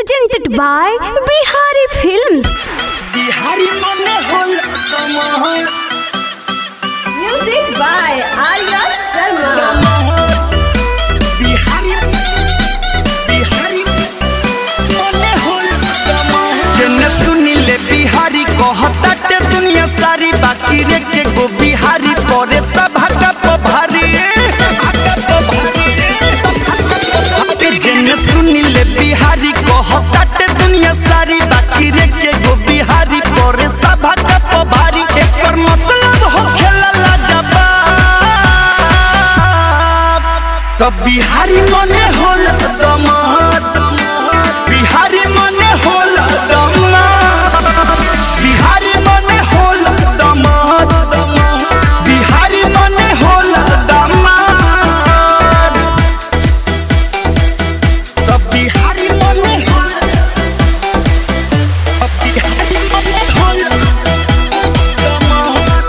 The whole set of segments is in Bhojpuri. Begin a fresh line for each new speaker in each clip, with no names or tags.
presented by Bihari Films.
Bihari मन होल कमहर
Music by Arya Sharma.
Bihari Bihari मन होल कमहर जन सुनिले बिहारी कहताटे दुनिया सारी बाकी रे के गो बिहारी परे सभा का पभारी जन सुनिले बिहारी कहताटे दुनिया सारी बाकी रे के गो बिहारी परे सभा का पभारी एकर मतलब हो खेला लाजवाब तब बिहारी मने होल दमाद बिहारी मने होल दमाद बिहारी मने होल दमाद बिहारी मने होल दमाद तब बिहारी मने होल अब बिहारी मने होल दमाद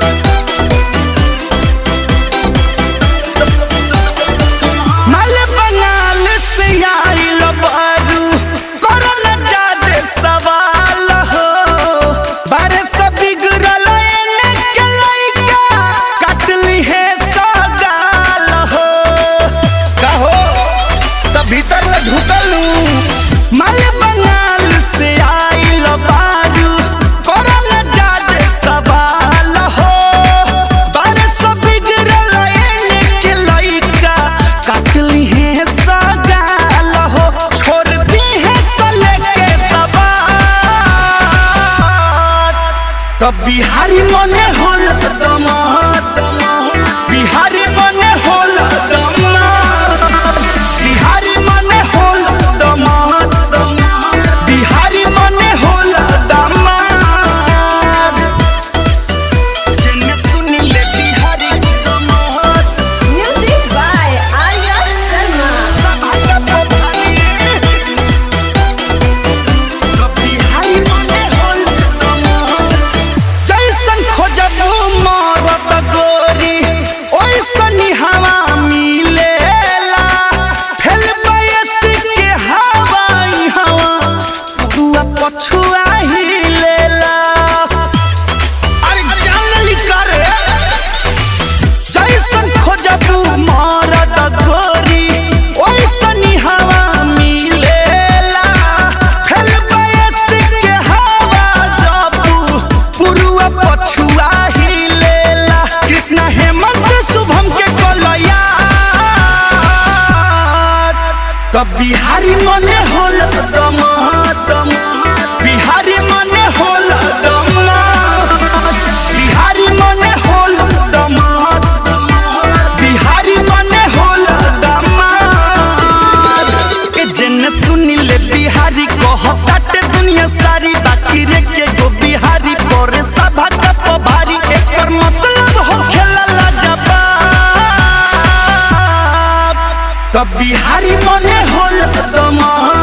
माल बंगाल से आइल बारू करल जादे सवाल हो बारे से बिगड़ल एने के लइका काटली है सगाल हो कहो त भीतर ले ढुकलू माल बंगाल से आइल बारू करल जादे सवाल हो बारे से बिगड़ल एने के लइका काटली है सगाल हो छोड़ दी है सले के सवार तब बिहारी मने होल दमाद बिहारी मने होल दमाद बिहारी मने होल दमाद बिहारी मने होल दमाद जन्ने सुनिले बिहारी दमाद
Music by Arya Sharma.
जैसन खोजबू मरद गोरी ओइसन हवा मिलेला फेल बयस के हवाई हवा पुरुआ पछुआ हिलेला अरे जानली करे जैसन खोजबू मरद गोरी ओइसन हवा मिलेला फेल बयस के हवा जबू पुरुआ पछुआ हिलेला कृष्ण हेमंत शुभम के कलया तब बिहारी मने होल दमाद बिहारी मने होल दमाद बिहारी मने होल दमाद बिहारी मने होल दमाद के जन सुनिले बिहारी कहताटे दुनिया सारी बाकी रे के गो बिहारी परे सभा का पभारी एकर मतलब हो खेला लाजवाब तब बिहारी मने होल दमाद